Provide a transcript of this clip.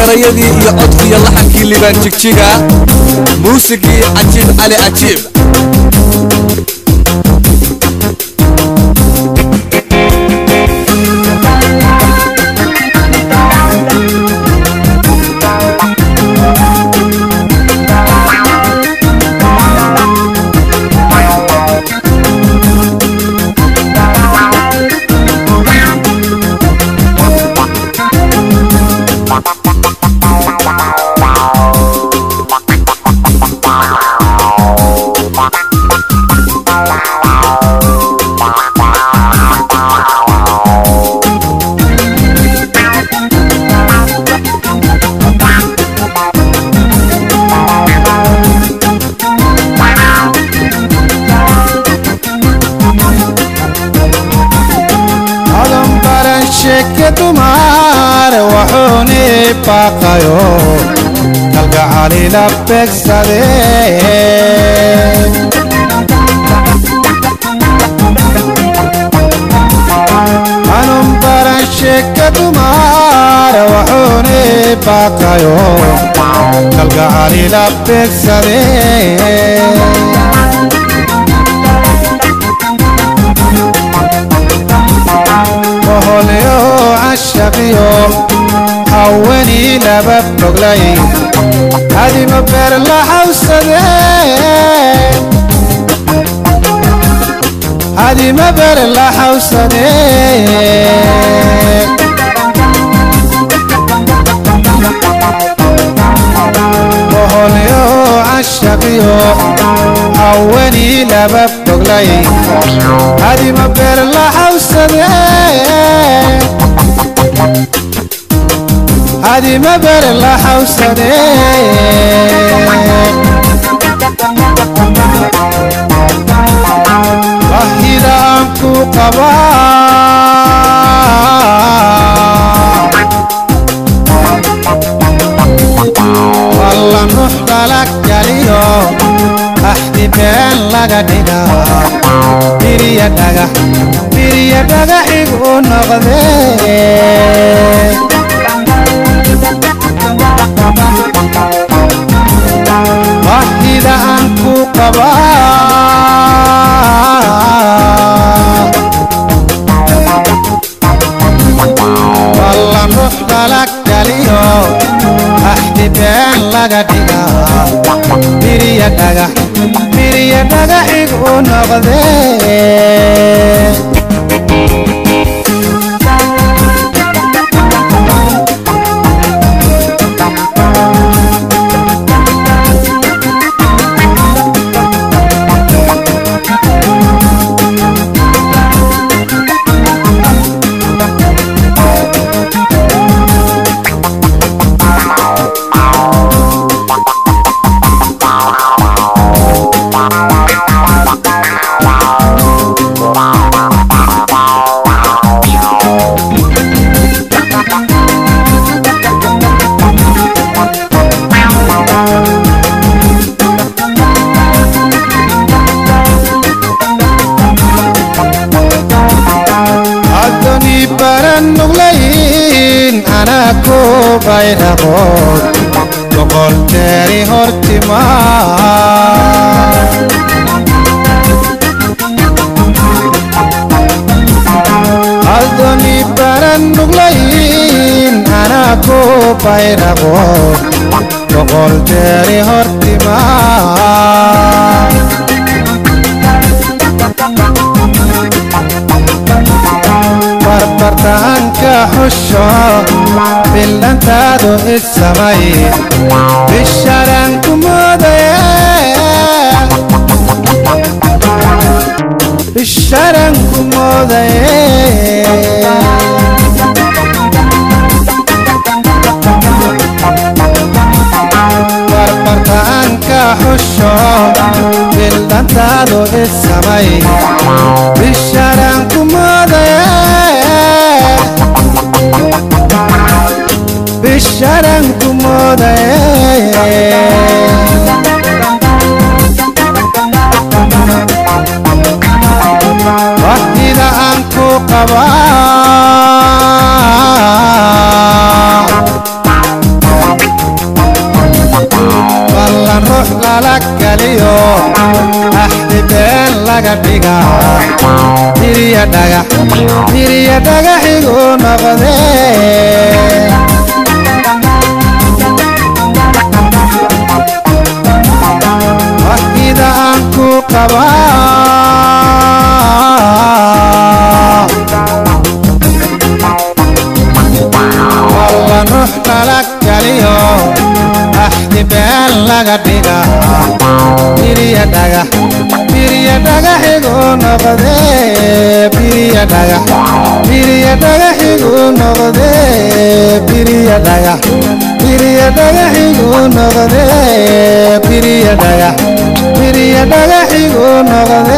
erayadii iyo codkii iyo laxankii libaan jigjiga muusigii cajiib cali cajiib adan baran sheeke dumar wuxuuni baaqayo kalgacalila beegsade anun baran sheeke dumar wuxuuni baaqayo kalgacalila beegsade oholyo cashaqiyo haweenii laba boglay adima beer la xawsade adima beer la xawsade oholyo cashaqiyo haweenii laba boglay adima beer la xawsade adima beer la xawsade bahida aan ku qabaa walla nux dhala galiyo axdi been laga dhigaa biriya dhagax biriya dhagaxigu noqdee bahida aan ku qabaa walla nux dhala galiyo axdi been laga dhigaa biriya dhagax biriya dhagaxigu noqdee addoni baran nuglayin anaa ku baydhaqood boqol teeri hortimaa addoni baran nuglayin anaa ku baydhaqood boqol teeri hortimaa barbartaanka xusho bildhantaadu isamay bisharan ku moodaye bisharan ku moodaye barbartaanka xusho bildhantaadu isamay bisharan ku moodaye bisharan ku moodaye waqtida aan ku qabaa biriya dhagaxigu noqdee waqtida aan ku qabaa walla nuux dhala galiyo axdi been laga dhiga biriya dhagax biriya dhagaxigu noqdee biriya dhagax biriya dhagaxigu noqdee biriya dhagax biriya dhagaxigu noqdee biriya dhagax biriya dhagaxigu noqdee